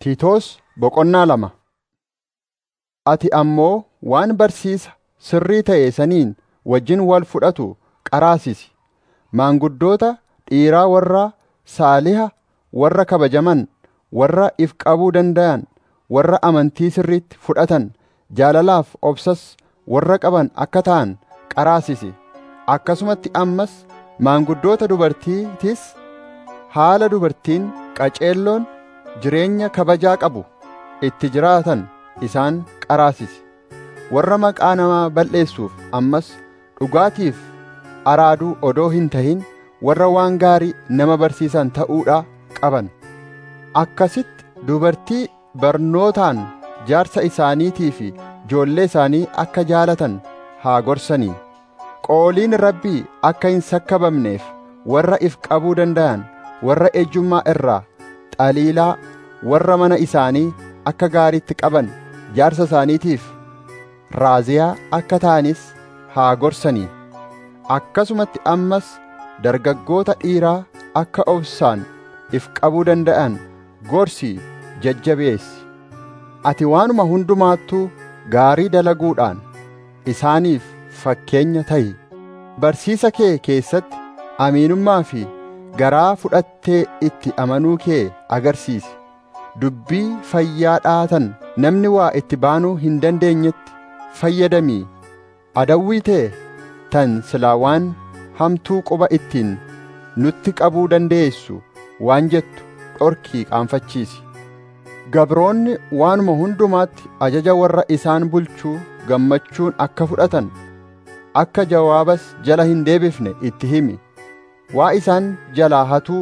Tiitoos boqonnaa lama Ati ammoo waan barsiisa sirrii ta'e saniin wajjin wal fudhatu qaraasisi. Maanguddoota dhiiraa warra saaliha, warra kabajaman, warra if qabuu danda'an, warra amantii sirriitti fudhatan, jaalalaaf obsas warra qaban akka ta'an qaraasisi. Akkasumatti ammas maanguddoota dubartiitis haala dubartiin qaceelloon jireenya kabajaa qabu itti jiraatan isaan qaraasisi. Warra maqaa namaa balleessuuf ammas dhugaatiif araaduu odoo hin tahin warra waan gaarii nama barsiisan ta'uudha qaban. Akkasitti dubartii barnootaan jaarsa isaaniitii fi ijoollee isaanii akka jaalatan haa gorsanii. Qooliin Rabbii akka hin sakkabamneef warra if qabuu danda'an, warra ejjummaa irraa xaliilaa, warra mana isaanii akka gaariitti qaban jaarsa isaaniitiif raaziyaa akka ta'anis haa gorsanii. Akkasumatti ammas dargaggoota dhiiraa akka obsaan if qabuu danda'an gorsii jajjabeessi. Ati waanuma hundumaattuu gaarii dalaguudhaan isaaniif fakkeenya ta'i. Barsiisa kee keessatti aminummaa fi garaa fudhattee itti amanuu kee agarsiisi. Dubbii fayyaa dhaatan namni waa itti baanuu hin dandeenyetti fayyadamii. Adawwii tee tan silaa waan hamtuu quba ittiin nutti qabuu dandeessu waan jettu dhorkii qaanfachiisi. Gabroonni waanuma hundumaatti ajaja warra isaan bulchuu gammachuun akka fudhatan akka jawaabas jala hin deebifne itti himi. Waa isaan jalaa hatuu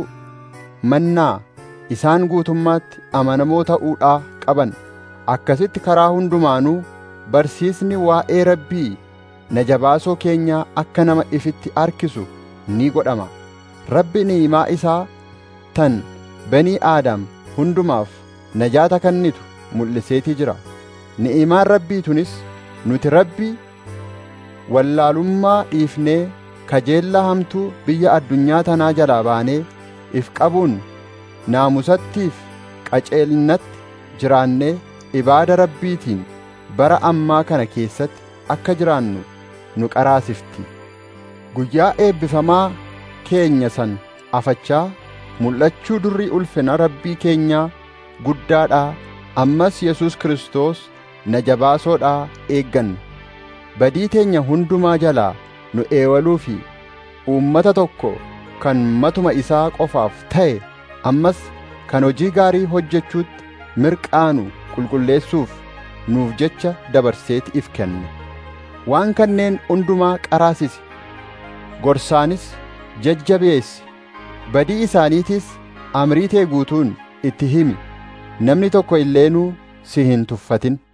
mannaa isaan guutummaatti amanamoo ta'uudhaa qaban. Akkasitti karaa hundumaanuu barsiisni waa'ee Rabbii na jabaasoo keenyaa akka nama ifitti harkisu ni godhama. Rabbi ni'imaa isaa tan banii aadam hundumaaf najaata kennitu mul'iseetii jira. Ni'imaan Rabbii tunis nuti Rabbi wallaalummaa dhiifnee kajeellaa hamtuu biyya addunyaa tanaa jalaa baanee if qabuun naamusattiif qaceelnatti jiraannee ibaada Rabbiitiin bara ammaa kana keessatti akka jiraannu nu qaraasifti. Guyyaa eebbifamaa keenya san afachaa mul'achuu durrii ulfina Rabbii keenyaa guddaadhaa ammas Yesus Kiristoos na jabaasoodhaa eegganna. Badii teenya hundumaa jalaa nu eewaluu fi uummata tokko kan matuma isaa qofaaf ta'e ammas kan hojii gaarii hojjechuutti mirqaanu qulqulleessuuf nuuf jecha dabarseeti if kenne. Waan kanneen hundumaa qaraasisi. Gorsaanis jajjabeessi. Badii isaaniitis amrii tee guutuun itti himi. Namni tokko illeenuu si hin tuffatin.